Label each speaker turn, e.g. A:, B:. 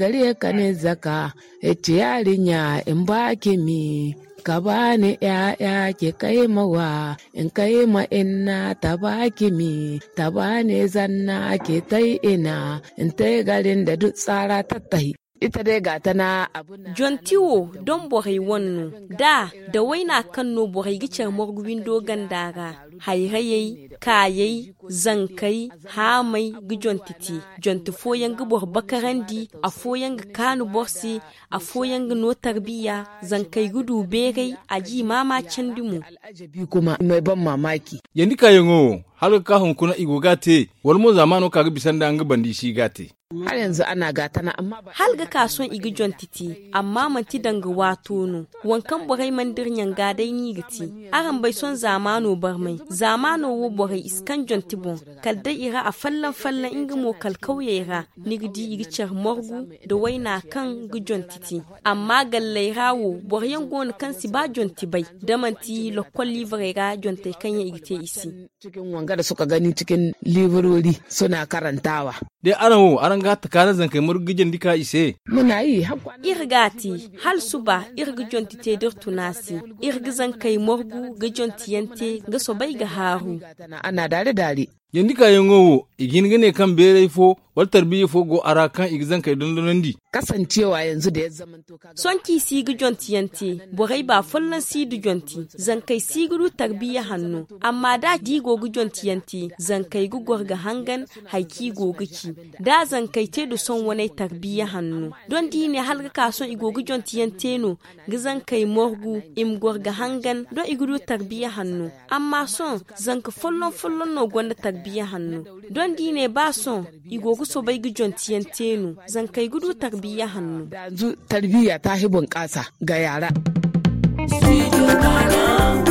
A: gare ka ne zaka yace yarinya in baki mi ka bani ‘ya'ya ki kai mawa in kai ma inna ta baki mi ta bani zanna ki tai ina in tai garin da duk tsara tattahi ita dai ga tana abun
B: jontiwo don borai wannan da da waina kan no borai gicar morguwin dogan daga hairayai kayai zankai hamai gi jontiti jonti foyan gi bor bakarandi a foyan gi kanu borsi a foyan gi no tarbiya zankai gudu berai a ji mama candimu
A: al'ajabi kuma mai ban mamaki
C: yandi kayango har ka hunkuna igo gate wal mo zamano kaga bisan da an ga bandi shi gate
A: har yanzu ana gatana amma ba
B: hal ga kason igi jontiti amma manti danga wato no wankan borai mandir nyanga dai ni giti aran bai son zamano bar mai zamano wo borai iskan jonti bon kalda ira a fallan fallan inga mo kal kauyera nigdi igi char morgu da waina kan gi jontiti amma gallai rawo boryan gon kan si ba jonti bai damanti lokol livre ga jontai kan ya igite isi
A: cikin wanga da suka gani cikin librori suna karantawa
C: dai aran wo aran ga takana zan kai murgijin dika ise
A: muna yi har kwana
B: irgati hal suba irgi jonti te dir tunasi irgi zan kai morgu ga jonti yante ga so bai ga haru
A: gatana ana dare dare
C: yandi kayango igin gane kan bere fo wal tarbiya fo go ara kan igzan kai dondonandi
A: kasancewa yanzu da ya zamanto kaga
B: sonki sigi jonti yante borai ba follan sidu jonti zan kai siguru tarbiya hannu amma da di gogu jonti yante zan kai gugwar ga hangan haiki goguki da zan kai te da son wani tarbiya hannu don di ne halga kason igogu jonti yante no ga zan kai morgu im ga hangan don iguru tarbiya hannu amma son zan ka follon follon no gwanda tarbiya hannu don di ne ba son igogu so bai gi jonti yante no zan kai gudu tarbiya hannu
A: da yanzu tarbiyya ta hi bunƙasa ga yara
D: Studio Ghana.